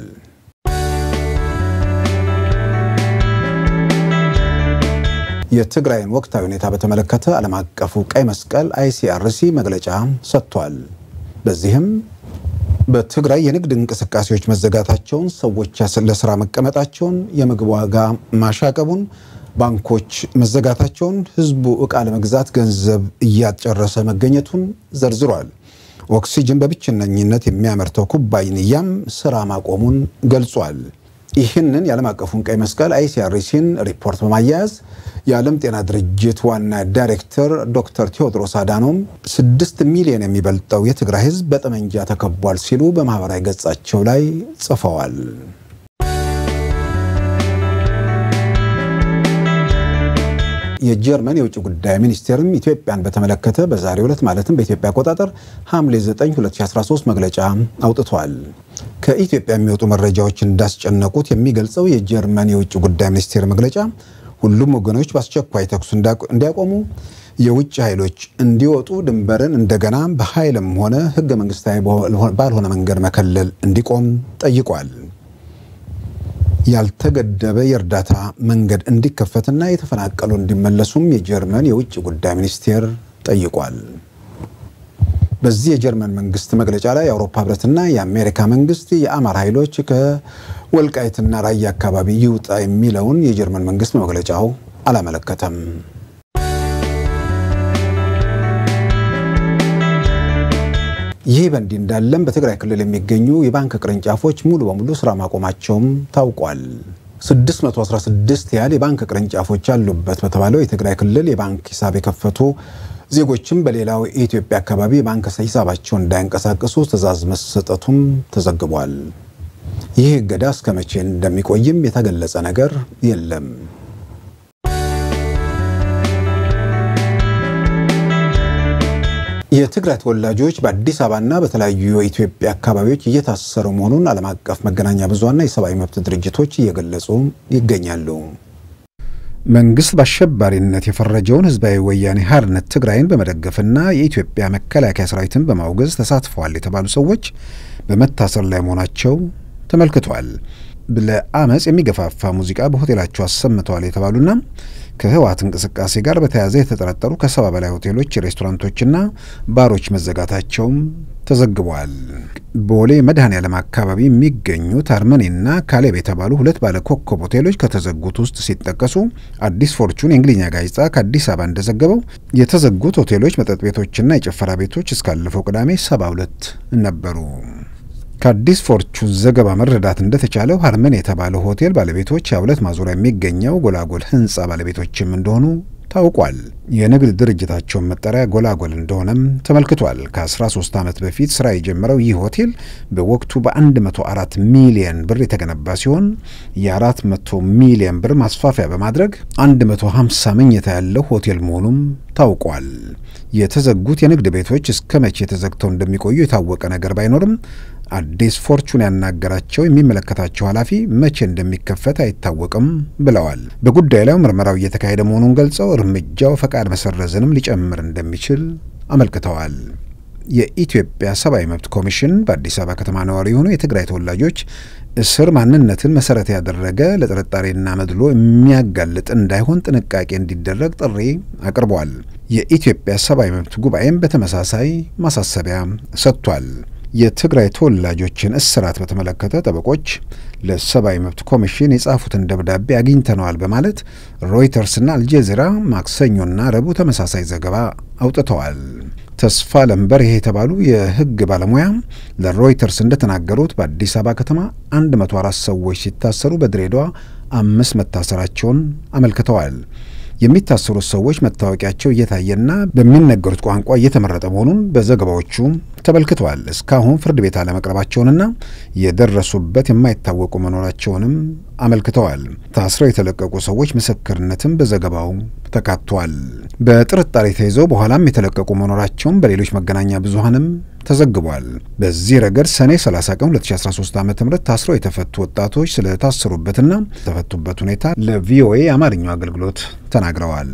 የትግራይን ወቅታዊ ሁኔታ በተመለከተ ዓለም አቀፉ ቀይ መስቀል አይሲአርሲ መግለጫ ሰጥቷል። በዚህም በትግራይ የንግድ እንቅስቃሴዎች መዘጋታቸውን፣ ሰዎች ለስራ መቀመጣቸውን፣ የምግብ ዋጋ ማሻቀቡን፣ ባንኮች መዘጋታቸውን፣ ህዝቡ ዕቃ ለመግዛት ገንዘብ እያጨረሰ መገኘቱን ዘርዝሯል። ኦክሲጅን በብቸኝነት የሚያመርተው ኩባንያም ስራ ማቆሙን ገልጿል። ይህንን የዓለም አቀፉን ቀይ መስቀል አይሲአርሲን ሪፖርት በማያያዝ የዓለም ጤና ድርጅት ዋና ዳይሬክተር ዶክተር ቴዎድሮስ አዳኖም ስድስት ሚሊዮን የሚበልጠው የትግራይ ህዝብ በጠመንጃ ተከቧል ሲሉ በማህበራዊ ገጻቸው ላይ ጽፈዋል። የጀርመን የውጭ ጉዳይ ሚኒስቴርም ኢትዮጵያን በተመለከተ በዛሬው ዕለት ማለትም በኢትዮጵያ አቆጣጠር ሐምሌ 9 2013 መግለጫ አውጥቷል። ከኢትዮጵያ የሚወጡ መረጃዎች እንዳስጨነቁት የሚገልጸው የጀርመን የውጭ ጉዳይ ሚኒስቴር መግለጫ ሁሉም ወገኖች በአስቸኳይ ተኩስ እንዲያቆሙ፣ የውጭ ኃይሎች እንዲወጡ፣ ድንበርን እንደገና በኃይልም ሆነ ህገ መንግስታዊ ባልሆነ መንገድ መከለል እንዲቆም ጠይቋል። ያልተገደበ የእርዳታ መንገድ እንዲከፈትና የተፈናቀሉ እንዲመለሱም የጀርመን የውጭ ጉዳይ ሚኒስቴር ጠይቋል። በዚህ የጀርመን መንግስት መግለጫ ላይ የአውሮፓ ህብረትና የአሜሪካ መንግስት የአማራ ኃይሎች ከወልቃይትና ራያ አካባቢ ይውጣ የሚለውን የጀርመን መንግስት መግለጫው አላመለከተም። ይህ በእንዲህ እንዳለም በትግራይ ክልል የሚገኙ የባንክ ቅርንጫፎች ሙሉ በሙሉ ስራ ማቆማቸውም ታውቋል። 616 ያህል የባንክ ቅርንጫፎች ያሉበት በተባለው የትግራይ ክልል የባንክ ሂሳብ የከፈቱ ዜጎችም በሌላው የኢትዮጵያ አካባቢ የባንክ ሂሳባቸውን እንዳያንቀሳቅሱ ትዕዛዝ መሰጠቱም ተዘግቧል። ይህ እገዳ እስከ መቼ እንደሚቆይም የተገለጸ ነገር የለም። የትግራይ ተወላጆች በአዲስ አበባና በተለያዩ የኢትዮጵያ አካባቢዎች እየታሰሩ መሆኑን ዓለም አቀፍ መገናኛ ብዙኃንና የሰብአዊ መብት ድርጅቶች እየገለጹ ይገኛሉ። መንግስት በአሸባሪነት የፈረጀውን ህዝባዊ ወያኔ ሓርነት ትግራይን በመደገፍና የኢትዮጵያ መከላከያ ሰራዊትን በማውገዝ ተሳትፈዋል የተባሉ ሰዎች በመታሰር ላይ መሆናቸው ተመልክቷል። ለአመፅ የሚገፋፋ ሙዚቃ በሆቴላቸው አሰምተዋል የተባሉና ከህወሓት እንቅስቃሴ ጋር በተያያዘ የተጠረጠሩ ከሰባ በላይ ሆቴሎች፣ ሬስቶራንቶችና ባሮች መዘጋታቸውም ተዘግበዋል። ቦሌ መድኃኔዓለም አካባቢ የሚገኙት አርመኔና ካሌብ የተባሉ ሁለት ባለ ኮከብ ሆቴሎች ከተዘጉት ውስጥ ሲጠቀሱ አዲስ ፎርቹን የእንግሊዝኛ ጋዜጣ ከአዲስ አበባ እንደዘገበው የተዘጉት ሆቴሎች፣ መጠጥ ቤቶችና የጭፈራ ቤቶች እስካለፈው ቅዳሜ ሰባ ሁለት ነበሩ። ከአዲስ ፎርቹን ዘገባ መረዳት እንደተቻለው ሀርመን የተባለው ሆቴል ባለቤቶች የሁለት ማዞሪያ የሚገኘው ጎላጎል ህንፃ ባለቤቶችም እንደሆኑ ታውቋል። የንግድ ድርጅታቸውን መጠሪያ ጎላጎል እንደሆነም ተመልክቷል። ከ13 ዓመት በፊት ስራ የጀመረው ይህ ሆቴል በወቅቱ በ104 ሚሊየን ብር የተገነባ ሲሆን የ400 ሚሊየን ብር ማስፋፊያ በማድረግ 150 መኝታ ያለው ሆቴል መሆኑም ታውቋል። የተዘጉት የንግድ ቤቶች እስከ መቼ ተዘግተው እንደሚቆዩ የታወቀ ነገር ባይኖርም አዲስ ፎርቹን ያናገራቸው የሚመለከታቸው ኃላፊ መቼ እንደሚከፈት አይታወቅም ብለዋል። በጉዳዩ ላይ ምርመራው እየተካሄደ መሆኑን ገልጸው እርምጃው ፈቃድ መሰረዝንም ሊጨምር እንደሚችል አመልክተዋል። የኢትዮጵያ ሰብአዊ መብት ኮሚሽን በአዲስ አበባ ከተማ ነዋሪ የሆኑ የትግራይ ተወላጆች እስር ማንነትን መሰረት ያደረገ ለጥርጣሬና መድሎ የሚያጋልጥ እንዳይሆን ጥንቃቄ እንዲደረግ ጥሪ አቅርቧል። የኢትዮጵያ ሰብአዊ መብት ጉባኤም በተመሳሳይ ማሳሰቢያ ሰጥቷል። የትግራይ ተወላጆችን እስራት በተመለከተ ጠበቆች ለሰብአዊ መብት ኮሚሽን የጻፉትን ደብዳቤ አግኝተነዋል በማለት ሮይተርስና አልጀዚራ ማክሰኞና ረቡዕ ተመሳሳይ ዘገባ አውጥተዋል። ተስፋ ለምበርሄ የተባሉ የሕግ ባለሙያ ለሮይተርስ እንደተናገሩት በአዲስ አበባ ከተማ 104 ሰዎች ሲታሰሩ በድሬዳዋ አምስት መታሰራቸውን አመልክተዋል። የሚታሰሩት ሰዎች መታወቂያቸው እየታየና በሚነገሩት ቋንቋ እየተመረጠ መሆኑን በዘገባዎቹ ተመልክተዋል። እስካሁን ፍርድ ቤት አለመቅረባቸውንና የደረሱበት የማይታወቁ መኖራቸውንም አመልክተዋል። ታስረው የተለቀቁ ሰዎች ምስክርነትም በዘገባው ተካቷል። በጥርጣሬ ተይዘው በኋላም የተለቀቁ መኖራቸውን በሌሎች መገናኛ ብዙኃንም ተዘግቧል። በዚህ ረገድ ሰኔ 30 ቀን 2013 ዓ ም ታስረው የተፈቱ ወጣቶች ስለታሰሩበትና የተፈቱበት ሁኔታ ለቪኦኤ የአማርኛው አገልግሎት ተናግረዋል።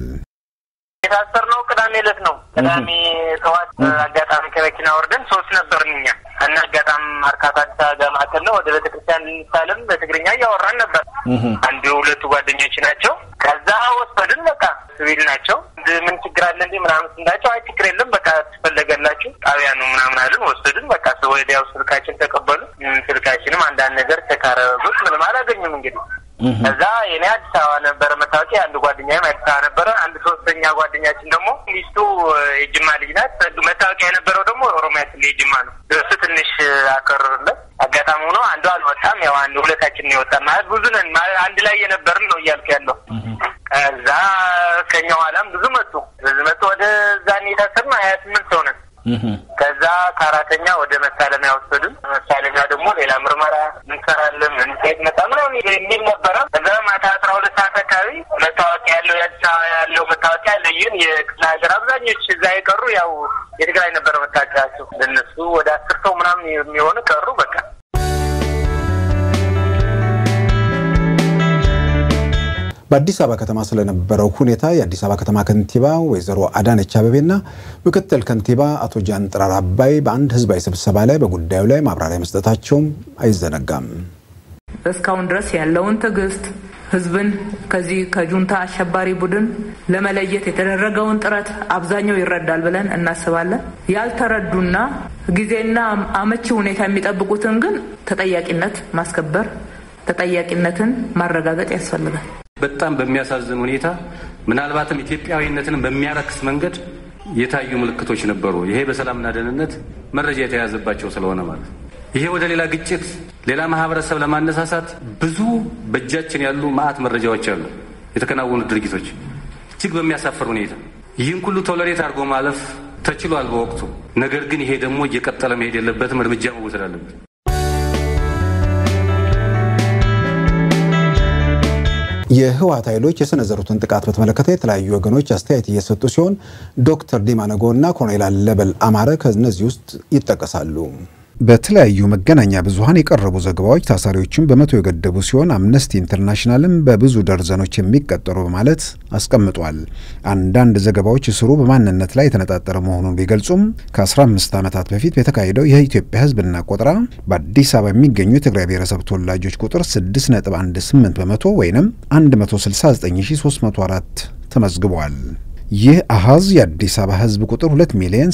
የታሰርነው ቅዳሜ ዕለት ነው። ቅዳሜ ጠዋት አጋጣሚ ከመኪና ወርደን ሶስት ነበርን እኛ እና አጋጣሚ ማርካቶ አዲስ አበባ ማዕከል ነው። ወደ ቤተክርስቲያን ልንሳለም በትግርኛ እያወራን ነበር። አንዱ ሁለቱ ጓደኞች ናቸው። ከዛ ወሰድን። በቃ ሲቪል ናቸው። ምን ችግር አለ እንዴ ምናምን ስንላቸው አይ ችግር የለም በቃ ትፈለገላችሁ ጣቢያ ነው ምናምን አለን። ወሰድን። በቃ ወዲያው ስልካችን ተቀበሉ። ስልካችንም አንዳንድ ነገር ተካረቡት። ምንም አላገኙም እንግዲህ ከዛ የኔ አዲስ አበባ ነበረ መታወቂያ፣ አንድ ጓደኛዬም አዲስ አበባ ነበረ። አንድ ሶስተኛ ጓደኛችን ደግሞ ሚስቱ የጅማ ልጅ ናት። መታወቂያ የነበረው ደግሞ ኦሮሚያ ክልል የጅማ ነው። እሱ ትንሽ አከረሩለት። አጋጣሚ ሆኖ አንዱ አልወጣም። ያው አንድ ሁለታችን የወጣ ማለት ብዙ ነን ማለት አንድ ላይ የነበርን ነው እያልኩ ያለው። ከዛ ከኛ ኋላም ብዙ መጡ። ብዙ መጡ። ወደ ዛኔ የታሰርነው ሀያ ስምንት ሰው ነን። ከዛ ከአራተኛ ወደ መሳለሚያ ወሰዱን። መሳለሚያ ደግሞ ሌላ ምርመራ እንሰራለን ምን ሴት መጣ ምናምን የሚል ነበረ። ከዛ ማታ አስራ ሁለት ሰዓት አካባቢ መታወቂያ ያለው የአዲስ አበባ ያለው መታወቂያ ለይን የክፍለ ሀገር አብዛኞች እዛ የቀሩ ያው የትግራይ ነበረ መታወቂያቸው። ለነሱ ወደ አስር ሰው ምናምን የሚሆኑ ቀሩ። በቃ በአዲስ አበባ ከተማ ስለነበረው ሁኔታ የአዲስ አበባ ከተማ ከንቲባ ወይዘሮ አዳነች አቤቤና ምክትል ከንቲባ አቶ ጃንጥራር አባይ በአንድ ህዝባዊ ስብሰባ ላይ በጉዳዩ ላይ ማብራሪያ መስጠታቸውም አይዘነጋም። እስካሁን ድረስ ያለውን ትዕግስት ህዝብን ከዚህ ከጁንታ አሸባሪ ቡድን ለመለየት የተደረገውን ጥረት አብዛኛው ይረዳል ብለን እናስባለን። ያልተረዱና ጊዜና አመቺ ሁኔታ የሚጠብቁትን ግን ተጠያቂነት ማስከበር፣ ተጠያቂነትን ማረጋገጥ ያስፈልጋል። በጣም በሚያሳዝን ሁኔታ ምናልባትም ኢትዮጵያዊነትን በሚያረክስ መንገድ የታዩ ምልክቶች ነበሩ። ይሄ በሰላምና ደህንነት መረጃ የተያዘባቸው ስለሆነ ማለት ይሄ ወደ ሌላ ግጭት፣ ሌላ ማህበረሰብ ለማነሳሳት ብዙ በእጃችን ያሉ ማአት መረጃዎች አሉ። የተከናወኑ ድርጊቶች እጅግ በሚያሳፍር ሁኔታ ይህን ሁሉ ቶለሬት አድርጎ ማለፍ ተችሏል በወቅቱ። ነገር ግን ይሄ ደግሞ እየቀጠለ መሄድ የለበትም፣ እርምጃ መወሰድ አለበት። የህወሓት ኃይሎች የሰነዘሩትን ጥቃት በተመለከተ የተለያዩ ወገኖች አስተያየት እየሰጡ ሲሆን ዶክተር ዲማ ነጎ እና ኮሎኔል አለበል አማረ ከእነዚህ ውስጥ ይጠቀሳሉ። በተለያዩ መገናኛ ብዙኃን የቀረቡ ዘገባዎች ታሳሪዎችን በመቶ የገደቡ ሲሆን አምነስቲ ኢንተርናሽናልም በብዙ ደርዘኖች የሚቀጠሩ በማለት አስቀምጧል። አንዳንድ ዘገባዎች እስሩ በማንነት ላይ የተነጣጠረ መሆኑን ቢገልጹም ከ15 ዓመታት በፊት በተካሄደው የኢትዮጵያ ሕዝብና ቆጠራ በአዲስ አበባ የሚገኙ የትግራይ ብሔረሰብ ተወላጆች ቁጥር 6.18 በመቶ ወይም 169304 ተመዝግቧል። ይህ አሃዝ የአዲስ አበባ ህዝብ ቁጥር 2 ሚሊዮን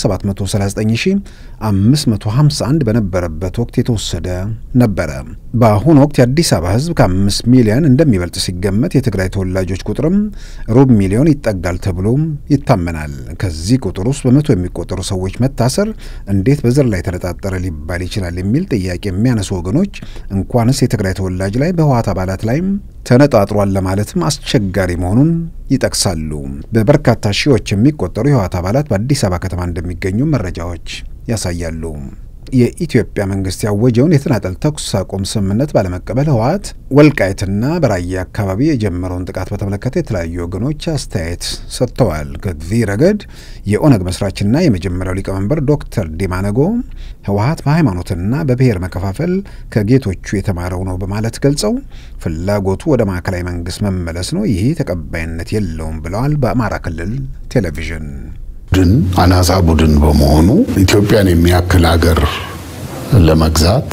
739551 በነበረበት ወቅት የተወሰደ ነበረ። በአሁኑ ወቅት የአዲስ አበባ ህዝብ ከ5 ሚሊዮን እንደሚበልጥ ሲገመት የትግራይ ተወላጆች ቁጥርም ሩብ ሚሊዮን ይጠጋል ተብሎ ይታመናል። ከዚህ ቁጥር ውስጥ በመቶ የሚቆጠሩ ሰዎች መታሰር እንዴት በዘር ላይ ተነጣጠረ ሊባል ይችላል የሚል ጥያቄ የሚያነሱ ወገኖች እንኳንስ የትግራይ ተወላጅ ላይ በህወሓት አባላት ላይም ተነጣጥሯል ለማለትም አስቸጋሪ መሆኑን ይጠቅሳሉ። በበርካታ ሺዎች የሚቆጠሩ የህወሓት አባላት በአዲስ አበባ ከተማ እንደሚገኙ መረጃዎች ያሳያሉ። የኢትዮጵያ መንግስት ያወጀውን የተናጠል ተኩስ አቁም ስምምነት ባለመቀበል ህወሓት ወልቃይትና በራያ አካባቢ የጀመረውን ጥቃት በተመለከተ የተለያዩ ወገኖች አስተያየት ሰጥተዋል። ከዚህ ረገድ የኦነግ መስራችና የመጀመሪያው ሊቀመንበር ዶክተር ዲማ ነጎ ህወሓት በሃይማኖትና በብሔር መከፋፈል ከጌቶቹ የተማረው ነው በማለት ገልጸው ፍላጎቱ ወደ ማዕከላዊ መንግስት መመለስ ነው፣ ይህ ተቀባይነት የለውም ብለዋል። በአማራ ክልል ቴሌቪዥን ቡድን አናሳ ቡድን በመሆኑ ኢትዮጵያን የሚያክል ሀገር ለመግዛት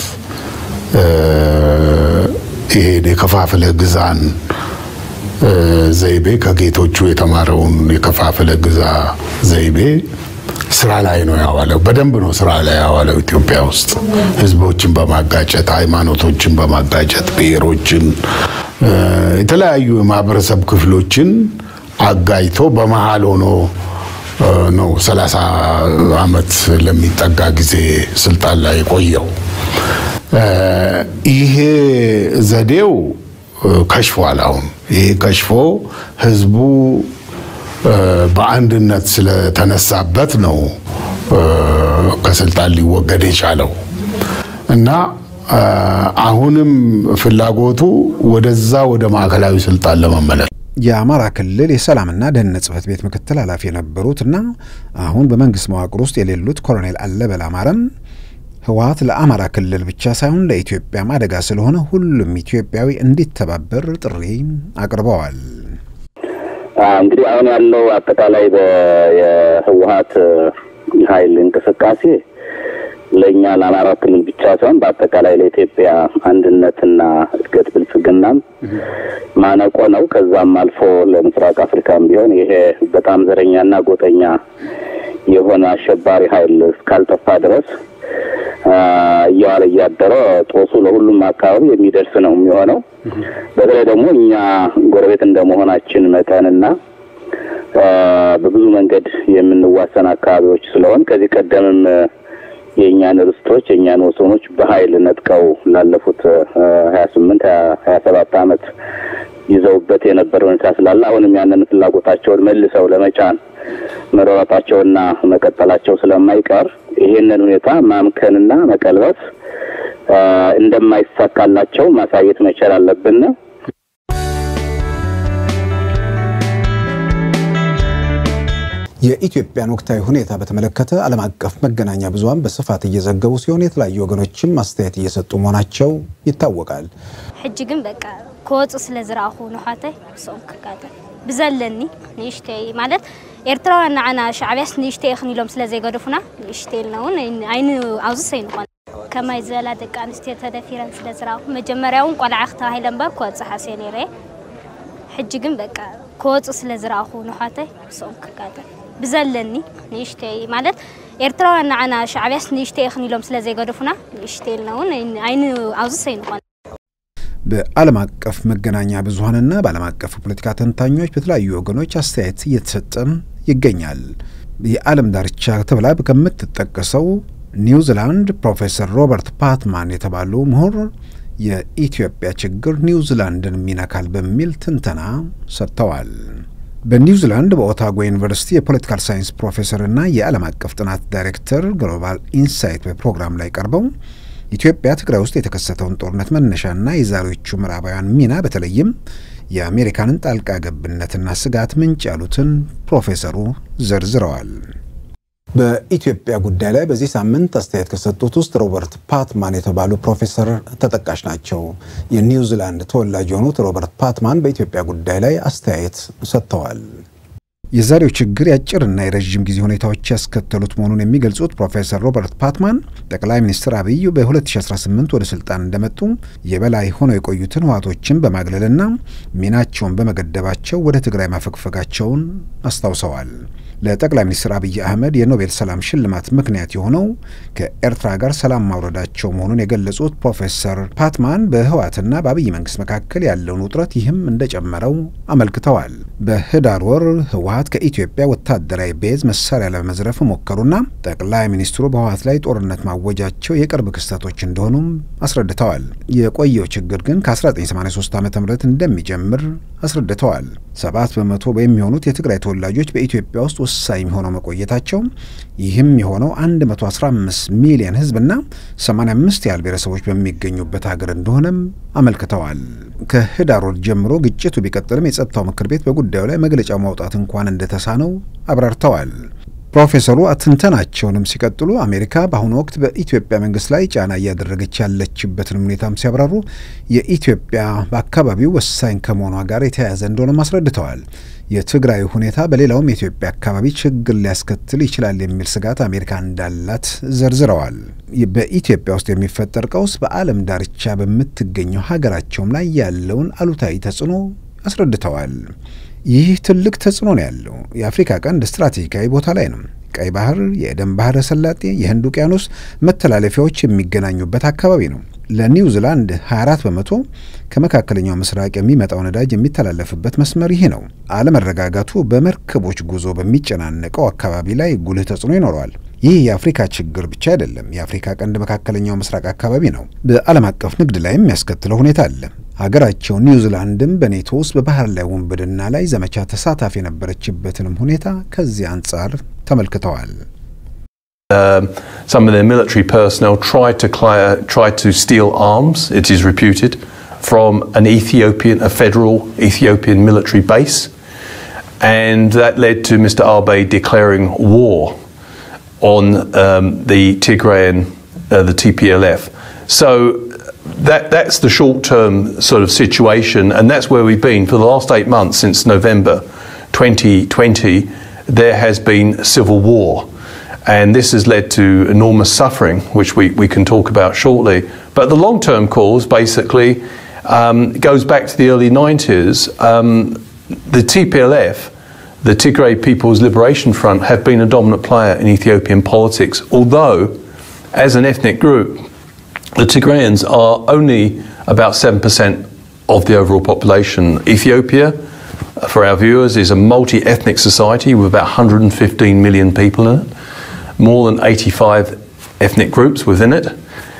ይሄን የከፋፍለ ግዛን ዘይቤ ከጌቶቹ የተማረውን የከፋፍለ ግዛ ዘይቤ ስራ ላይ ነው ያዋለው። በደንብ ነው ስራ ላይ ያዋለው። ኢትዮጵያ ውስጥ ህዝቦችን በማጋጨት ሃይማኖቶችን በማጋጨት ብሔሮችን፣ የተለያዩ የማህበረሰብ ክፍሎችን አጋጭቶ በመሀል ሆኖ ነው 30 ዓመት ለሚጠጋ ጊዜ ስልጣን ላይ የቆየው። ይሄ ዘዴው ከሽፏል። አሁን ይሄ ከሽፎ ህዝቡ በአንድነት ስለተነሳበት ነው ከስልጣን ሊወገድ የቻለው እና አሁንም ፍላጎቱ ወደዛ ወደ ማዕከላዊ ስልጣን ለመመለስ የአማራ ክልል የሰላምና ደህንነት ጽህፈት ቤት ምክትል ኃላፊ የነበሩት እና አሁን በመንግስት መዋቅር ውስጥ የሌሉት ኮሎኔል አለበል አማረም ህወሓት ለአማራ ክልል ብቻ ሳይሆን ለኢትዮጵያም አደጋ ስለሆነ ሁሉም ኢትዮጵያዊ እንዲተባበር ጥሪ አቅርበዋል። እንግዲህ አሁን ያለው አጠቃላይ የህወሓት ኃይል እንቅስቃሴ ለእኛ ለአማራ ክልል ብቻ ሳይሆን በአጠቃላይ ለኢትዮጵያ አንድነትና እድገት ብልጽግናም ማነቆ ነው። ከዛም አልፎ ለምስራቅ አፍሪካም ቢሆን ይሄ በጣም ዘረኛና ጎጠኛ የሆነ አሸባሪ ኃይል እስካልጠፋ ድረስ እየዋለ እያደረ ጦሱ ለሁሉም አካባቢ የሚደርስ ነው የሚሆነው። በተለይ ደግሞ እኛ ጎረቤት እንደመሆናችን መጠንና በብዙ መንገድ የምንዋሰን አካባቢዎች ስለሆን ከዚህ ቀደምም የእኛን ርስቶች የእኛን ወሰኖች በኃይል ነጥቀው ላለፉት ሀያ ስምንት ሀያ ሰባት ዓመት ይዘውበት የነበረ ሁኔታ ስላለ አሁንም ያንን ፍላጎታቸውን መልሰው ለመጫን መሯሯጣቸውና መቀጠላቸው ስለማይቀር ይሄንን ሁኔታ ማምከንና መቀልበስ እንደማይሳካላቸው ማሳየት መቻል አለብን። የኢትዮጵያን ወቅታዊ ሁኔታ በተመለከተ ዓለም አቀፍ መገናኛ ብዙኃን በስፋት እየዘገቡ ሲሆን የተለያዩ ወገኖችም አስተያየት እየሰጡ መሆናቸው ይታወቃል። ሕጂ ግን በቃ ክወፁ ስለ ዝረኣኹ ንሓተይ ምስኦም ክቃጠል ብዘለኒ ንእሽተይ ማለት ኤርትራውያን ንዓና ሻዕብያስ ንእሽተይ ይኽን ኢሎም ስለ ዘይገደፉና ንእሽተይ ኢልና እውን ዓይኒ ኣብዚ ሰይንኾን ከማይ ዝበላ ደቂ ኣንስትዮ ተደፊረን ስለ ዝረኣኹ መጀመርያ እውን ቆልዓኽ ተባሂለን በር ክወፅእ ሓስየ ነይረ ሕጂ ግን በቃ ክወፁ ስለ ዝረኣኹ ንሓተይ ምስኦም ክቃጠል ብዘለኒ ንእሽተይ ማለት ኤርትራውያን ንዓና ሻዕብያስ ንእሽተይ ይኽን ኢሎም ስለ ዘይገደፉና ንእሽተይ ኢልና እውን ዓይኒ ኣብዚ ሰይንኾን በዓለም አቀፍ መገናኛ ብዙኃንና በዓለም አቀፍ ፖለቲካ ተንታኞች በተለያዩ ወገኖች አስተያየት እየተሰጠም ይገኛል። የዓለም ዳርቻ ተብላ ከምትጠቀሰው ኒውዚላንድ ፕሮፌሰር ሮበርት ፓትማን የተባሉ ምሁር የኢትዮጵያ ችግር ኒውዚላንድን ይነካል በሚል ትንተና ሰጥተዋል። በኒውዚላንድ በኦታጎ ዩኒቨርሲቲ የፖለቲካል ሳይንስ ፕሮፌሰርና የዓለም አቀፍ ጥናት ዳይሬክተር ግሎባል ኢንሳይት በፕሮግራም ላይ ቀርበው ኢትዮጵያ ትግራይ ውስጥ የተከሰተውን ጦርነት መነሻና የዛሬዎቹ ምዕራባውያን ሚና በተለይም የአሜሪካንን ጣልቃ ገብነትና ስጋት ምንጭ ያሉትን ፕሮፌሰሩ ዘርዝረዋል። በኢትዮጵያ ጉዳይ ላይ በዚህ ሳምንት አስተያየት ከሰጡት ውስጥ ሮበርት ፓትማን የተባሉ ፕሮፌሰር ተጠቃሽ ናቸው። የኒውዚላንድ ተወላጅ የሆኑት ሮበርት ፓትማን በኢትዮጵያ ጉዳይ ላይ አስተያየት ሰጥተዋል። የዛሬው ችግር የአጭርና የረዥም ጊዜ ሁኔታዎች ያስከተሉት መሆኑን የሚገልጹት ፕሮፌሰር ሮበርት ፓትማን ጠቅላይ ሚኒስትር አብይ በ2018 ወደ ስልጣን እንደመጡ የበላይ ሆነው የቆዩትን ህወሓቶችን በማግለልና ሚናቸውን በመገደባቸው ወደ ትግራይ ማፈግፈጋቸውን አስታውሰዋል። ለጠቅላይ ሚኒስትር አብይ አህመድ የኖቤል ሰላም ሽልማት ምክንያት የሆነው ከኤርትራ ጋር ሰላም ማውረዳቸው መሆኑን የገለጹት ፕሮፌሰር ፓትማን በህወሓትና በአብይ መንግስት መካከል ያለውን ውጥረት ይህም እንደጨመረው አመልክተዋል። በህዳር ወር ህወሓት ህወሀት ከኢትዮጵያ ወታደራዊ ቤዝ መሳሪያ ለመዝረፍ ሞከሩና ጠቅላይ ሚኒስትሩ በህወሀት ላይ ጦርነት ማወጃቸው የቅርብ ክስተቶች እንደሆኑም አስረድተዋል። የቆየው ችግር ግን ከ1983 ዓ ም እንደሚጀምር አስረድተዋል። ሰባት በመቶ የሚሆኑት የትግራይ ተወላጆች በኢትዮጵያ ውስጥ ወሳኝ ሆነው መቆየታቸው ይህም የሆነው 115 ሚሊዮን ህዝብና 85 ያህል ብሔረሰቦች በሚገኙበት ሀገር እንደሆነም አመልክተዋል። ከህዳር ወር ጀምሮ ግጭቱ ቢቀጥልም የጸጥታው ምክር ቤት በጉዳዩ ላይ መግለጫ ማውጣት እንኳን እንደተሳነው አብራርተዋል። ፕሮፌሰሩ ትንተናቸውንም ሲቀጥሉ አሜሪካ በአሁኑ ወቅት በኢትዮጵያ መንግስት ላይ ጫና እያደረገች ያለችበትን ሁኔታም ሲያብራሩ የኢትዮጵያ በአካባቢው ወሳኝ ከመሆኗ ጋር የተያያዘ እንደሆነም አስረድተዋል። የትግራይ ሁኔታ በሌላውም የኢትዮጵያ አካባቢ ችግር ሊያስከትል ይችላል የሚል ስጋት አሜሪካ እንዳላት ዘርዝረዋል። በኢትዮጵያ ውስጥ የሚፈጠር ቀውስ በዓለም ዳርቻ በምትገኘው ሀገራቸውም ላይ ያለውን አሉታዊ ተጽዕኖ አስረድተዋል። ይህ ትልቅ ተጽዕኖ ነው ያለው። የአፍሪካ ቀንድ ስትራቴጂካዊ ቦታ ላይ ነው። ቀይ ባህር፣ የኤደን ባህረ ሰላጤ፣ የህንድ ውቅያኖስ መተላለፊያዎች የሚገናኙበት አካባቢ ነው። ለኒውዚላንድ 24 በመቶ ከመካከለኛው ምስራቅ የሚመጣው ነዳጅ የሚተላለፍበት መስመር ይህ ነው። አለመረጋጋቱ በመርከቦች ጉዞ በሚጨናነቀው አካባቢ ላይ ጉልህ ተጽዕኖ ይኖረዋል። ይህ የአፍሪካ ችግር ብቻ አይደለም። የአፍሪካ ቀንድ መካከለኛው ምስራቅ አካባቢ ነው። በዓለም አቀፍ ንግድ ላይ የሚያስከትለው ሁኔታ አለ። ሀገራቸው ኒውዚላንድም በኔቶ ውስጥ በባህር ላይ ውንብድና ላይ ዘመቻ ተሳታፊ የነበረችበትንም ሁኔታ ከዚህ አንጻር ተመልክተዋል። Um, some of their military personnel tried to cli- tried to steal arms. It is reputed from an Ethiopian, a federal Ethiopian military base, and that led to Mr. Abe declaring war on um, the Tigrayan, uh, the TPLF. So that that's the short-term sort of situation, and that's where we've been for the last eight months since November 2020. There has been civil war, and this has led to enormous suffering, which we, we can talk about shortly. But the long-term cause basically um, goes back to the early 90s. Um, the TPLF, the Tigray People's Liberation Front, have been a dominant player in Ethiopian politics, although as an ethnic group, the Tigrayans are only about 7% of the overall population. Ethiopia, for our viewers, is a multi ethnic society with about 115 million people in it, more than 85 ethnic groups within it.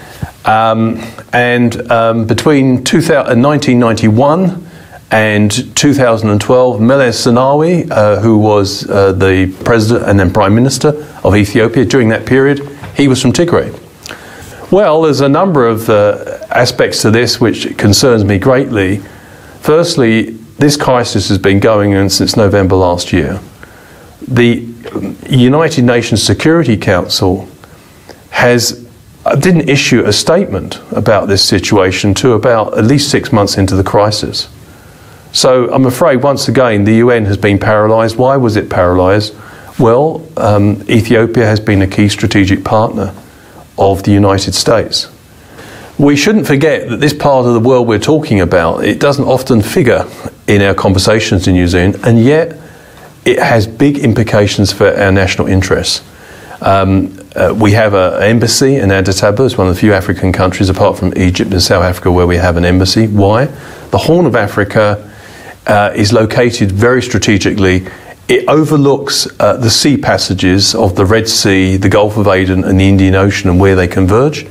Um, and um, between 2000, 1991 and 2012, Meles Zenawi, uh, who was uh, the president and then prime minister of Ethiopia during that period, he was from Tigray. Well, there's a number of uh, aspects to this which concerns me greatly. Firstly, this crisis has been going on since November last year. The United Nations Security Council has didn't issue a statement about this situation to about at least six months into the crisis. So I'm afraid once again the UN has been paralysed. Why was it paralysed? Well, um, Ethiopia has been a key strategic partner of the United States. We shouldn't forget that this part of the world we're talking about, it doesn't often figure in our conversations in New Zealand, and yet it has big implications for our national interests. Um, uh, we have an embassy in Addis Ababa, it's one of the few African countries apart from Egypt and South Africa where we have an embassy. Why? The Horn of Africa uh, is located very strategically. It overlooks uh, the sea passages of the Red Sea, the Gulf of Aden, and the Indian Ocean and where they converge.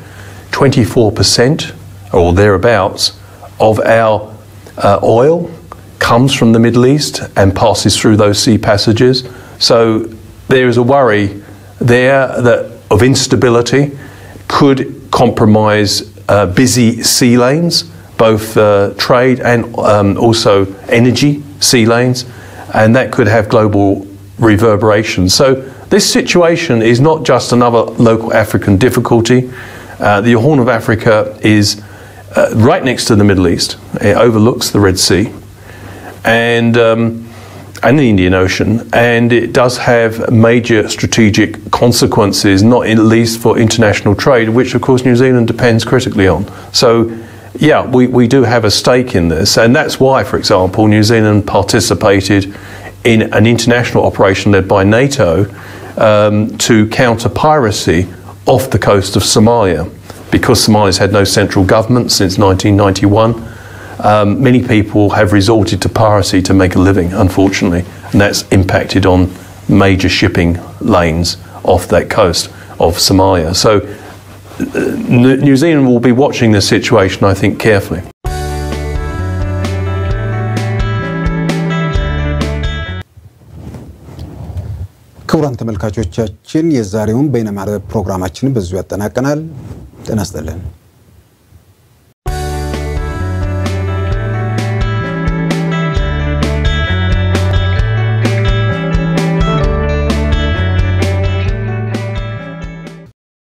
24% or thereabouts of our uh, oil comes from the Middle East and passes through those sea passages. So there is a worry there that of instability could compromise uh, busy sea lanes, both uh, trade and um, also energy sea lanes, and that could have global reverberations. So this situation is not just another local African difficulty. Uh, the Horn of Africa is uh, right next to the Middle East. It overlooks the Red Sea and um, and the Indian Ocean, and it does have major strategic consequences, not in least for international trade, which of course New Zealand depends critically on. So. Yeah, we, we do have a stake in this, and that's why, for example, New Zealand participated in an international operation led by NATO um, to counter piracy off the coast of Somalia. Because Somalia's had no central government since 1991, um, many people have resorted to piracy to make a living, unfortunately. and that's impacted on major shipping lanes off that coast of Somalia. So uh, New Zealand will be watching the situation, I think, carefully. ክቡራን ተመልካቾቻችን የዛሬውን በይነመረብ ፕሮግራማችንን በዚሁ ያጠናቀናል። ጤና ይስጥልን።